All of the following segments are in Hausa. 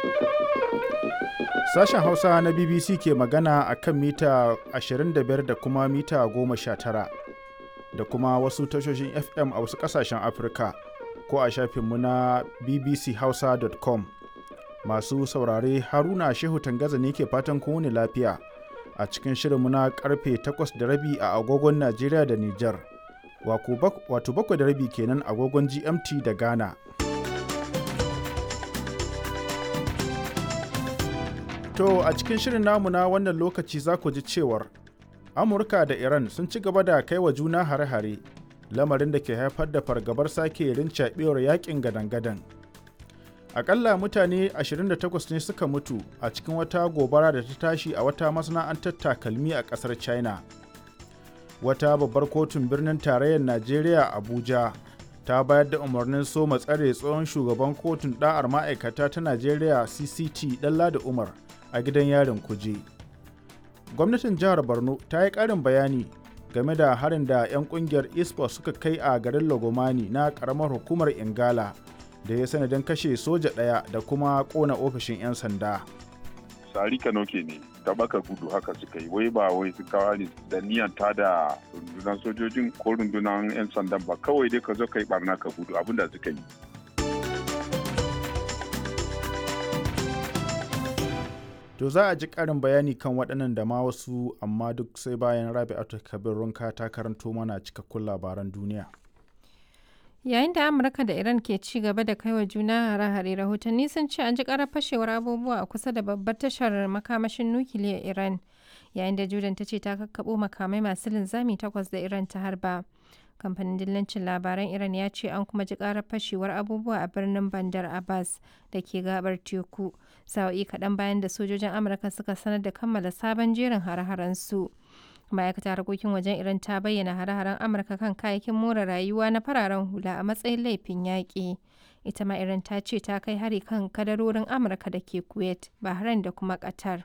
Sashen Hausa na BBC ke magana a kan mita 25 da kuma mita 19 da kuma wasu tashoshin FM a wasu ƙasashen Afirka ko a shafinmu na bbchausa.com. Masu saurare Haruna Shehu Tangaza ne ke fatan kowane lafiya a cikin shirinmu na karfe 8 da rabi a agogon Najeriya da Nijar. Wato bakwai da rabi kenan agogon GMT da Ghana. To a cikin shirin namu na wannan lokaci za ku ji cewar Amurka da Iran sun ci gaba da kai wa juna hare-hare lamarin da ke haifar da fargabar sake rincaɓewar yakin gadan-gadan. Akalla mutane 28 ne suka mutu a cikin wata gobara da ta tashi a wata masana'antar takalmi a ƙasar China. Wata babbar kotun birnin tarayyar Najeriya Abuja ta bayar da umarnin soma tsare tsohon shugaban kotun ɗa'ar ma'aikata ta Najeriya CCT Ɗanladi Umar a gidan yarin kuje. Gwamnatin jihar Borno ta yi ƙarin bayani game da harin da 'yan ƙungiyar ISPO suka kai a garin Lagomani na ƙaramar hukumar Ingala da ya sanadin kashe soja ɗaya da kuma ƙona ofishin 'yan sanda. Sari Kanoke ne, ta baka gudu haka suka yi, wai ba wai su kawo ne da niyan ta da rundunar sojojin ko rundunar 'yan sandan ba kawai dai ka zo ka yi barna ka gudu abin da suka yi. To za a ji ƙarin bayani kan waɗannan da ma wasu amma duk sai bayan Rabi'atu Kabir Runka ta karanto mana cikakkun labaran duniya. Yayin da Amurka da Iran ke ci gaba da kaiwa juna hare-hare rahotanni sun ce an ji karar fashewar abubuwa a kusa da babbar tashar makamashin nukiliyar Iran yayin da Jordan ta ce ta kakkaɓo makamai masu linzami takwas da Iran ta harba. kamfanin dillancin labaran iran ya ce an kuma ji karar fashewar abubuwa a birnin bandar abbas da ke gabar teku sa'o'i kaɗan bayan da sojojin amurka suka sanar da kammala sabon jerin hare-haren su ma'aikatar harkokin wajen iran ta bayyana hare-haren amurka kan kayayyakin more rayuwa na fararen hula a matsayin laifin yaƙi ita ma iran ta ce ta kai hari kan kadarorin amurka da ke kuwait bahrain da kuma qatar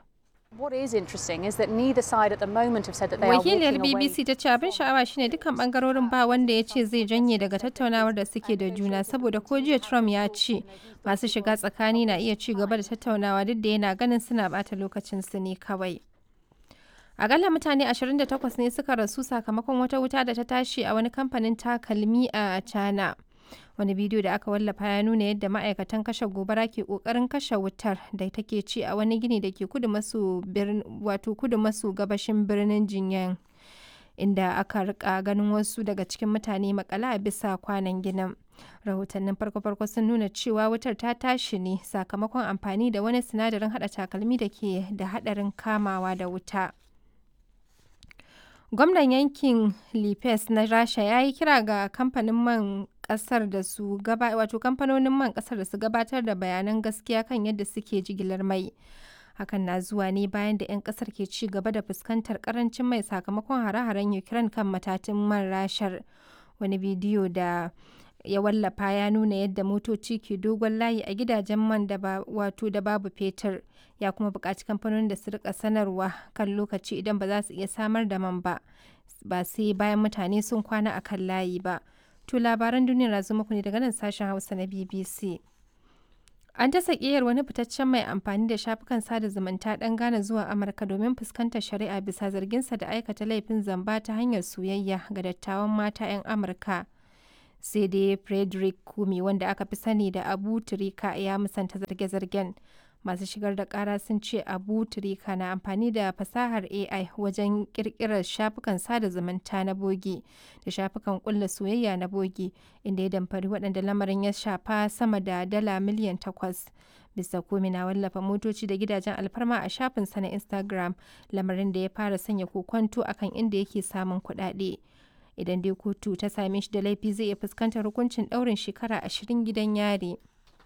Wakiliyar BBC ta ce abin sha'awa shine dukkan bangarorin ba wanda ya ce zai janye daga tattaunawar da suke da juna saboda ko jiya Trump ya ce masu shiga tsakani na iya ci gaba da tattaunawa duk da yana ganin suna bata lokacin su ne kawai. Akalla mutane 28 ne suka rasu sakamakon wata wuta da ta tashi a wani kamfanin takalmi a China. wani bidiyo da aka wallafa ya nuna yadda ma'aikatan kashe gobara ke kokarin kashe wutar da take ci a wani gini da ke kudu maso wato kudu maso gabashin birnin jinyan inda aka rika ganin wasu daga cikin mutane makala a bisa kwanan ginin rahotannin farko-farko sun nuna cewa wutar ta tashi ne sakamakon amfani da wani sinadarin hada takalmi da ke da hadarin kamawa da wuta gwamnan yankin lipes na rasha ya yi kira ga kamfanin man kasar da su gaba wato kamfanonin man kasar da su gabatar da bayanan gaskiya kan yadda suke jigilar mai hakan na zuwa ne bayan da 'yan kasar ke ci gaba da fuskantar karancin mai sakamakon hare-haren ukraine kan matatin man rashar wani bidiyo da ya wallafa ya nuna yadda motoci ke dogon layi a gidajen man da ba wato da babu fetur ya kuma buƙaci kamfanonin da su rika sanarwa kan lokaci idan ba za su iya samar da man ba ba sai bayan mutane sun kwana a kan layi ba to labaran duniyar na muku ne daga nan sashen hausa na bbc an ta sakiyar wani fitaccen mai amfani da shafukan sada zumunta ɗan Ghana zuwa Amurka domin fuskantar shari'a bisa zarginsa da aikata laifin zamba ta hanyar soyayya ga dattawan mata 'yan Amurka. sai dai frederick kumi wanda aka fi sani da abu turika ya musanta zarge-zargen masu shigar da kara sun ce abu turika na amfani da fasahar ai wajen kirkirar shafukan sada zumunta na bogi da shafukan kulla soyayya na bogi inda ya damfari waɗanda lamarin ya shafa sama da dala miliyan takwas bisa komi na wallafa motoci da gidajen alfarma a shafinsa na instagram lamarin da ya fara sanya kokonto akan inda yake samun kuɗaɗe. idan dai kotu ta same shi da laifi zai iya fuskantar hukuncin ɗaurin shekara ashirin gidan yari.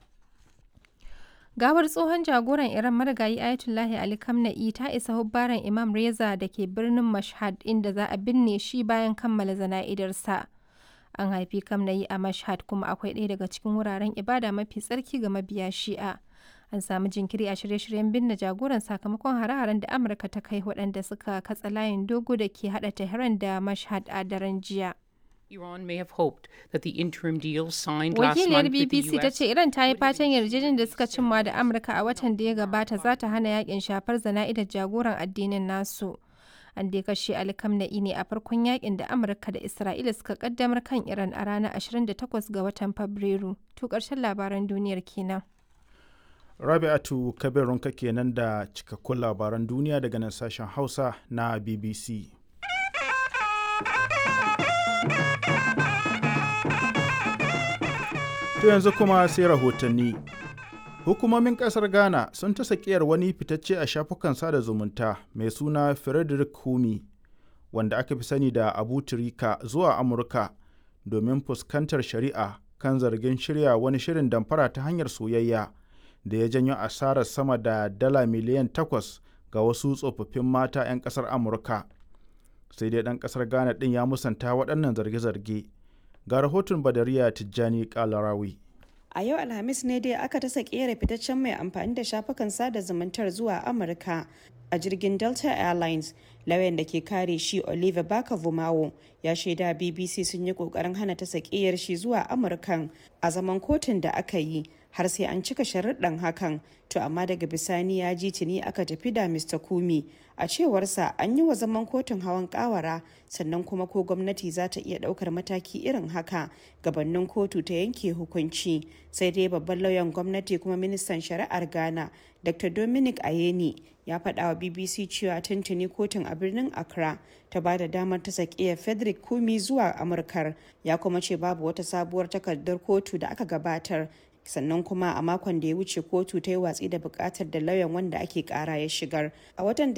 Gawar tsohon jagoran Iran marigayi Ayatollahi Ali Khamenei ta isa hubbaran Imam Reza da ke birnin Mashhad inda za a binne shi bayan kammala zana'idarsa. An haifi Khamenei a Mashhad kuma akwai ɗaya daga cikin wuraren ibada mafi tsarki ga mabiya Shi'a. An samu jinkiri a shirye-shiryen binne jagoran sakamakon hare-haren da Amurka ta kai waɗanda suka katsa layin dogo da ke haɗa Tehran da Mashhad a daren jiya. Iran may have hoped that the interim deal signed last Wakiliyar month with the BBC ta US ce Iran ta yi fatan yarjejeniyar da suka cimma da Amurka a watan da ya gabata za ta hana yakin shafar zana'idar jagoran addinin nasu. An dai kashe Ali Khamenei ne a farkon yakin da Amurka da Isra'ila suka kaddamar kan Iran a ranar 28 ga watan Fabrairu. To ƙarshen labaran duniyar kenan. Rabi'atu Kabirunka kenan da cikakkun labaran duniya daga nan sashen Hausa na BBC. To yanzu kuma sai rahotanni. Hukumomin ƙasar Ghana sun ta sakiyar wani fitacce a shafukan sada zumunta mai suna Frederick Humi, wanda aka fi sani da Abu Turika zuwa Amurka domin fuskantar shari'a kan zargin shirya wani shirin damfara ta hanyar soyayya da ya janyo asarar sama da dala miliyan takwas ga wasu tsofaffin mata 'yan ƙasar Amurka. Sai dai ɗan ƙasar Ghana ɗin ya musanta waɗannan zarge-zarge. Ga rahoton Badariya Tijjani Kalarawi. A yau Alhamis ne dai aka tasa kera fitaccen mai amfani da shafukan sada zumuntar zuwa Amurka a jirgin Delta Airlines. Lauyan da ke kare shi Oliver Baka Vumawo ya shaida BBC sun yi kokarin hana ta sakiyar shi zuwa Amurkan a zaman kotun da aka yi har sai an cika sharuɗan hakan to amma daga bisani ya ji tuni aka tafi da Mr. Kumi a cewarsa an yi wa zaman kotun hawan kawara sannan kuma ko gwamnati za ta iya ɗaukar mataki irin haka gabanin kotu ta yanke hukunci sai dai babban lauyan gwamnati kuma ministan shari'ar ghana dr dominic ayeni ya faɗa wa bbc cewa tuntuni kotun a birnin accra ta ba da damar ta sakiya frederick kumi zuwa amurkar ya kuma ce babu wata sabuwar takardar kotu da aka gabatar sannan kuma a makon da ya wuce kotu ta yi watsi da bukatar da lauyan wanda ake kara ya shigar a watan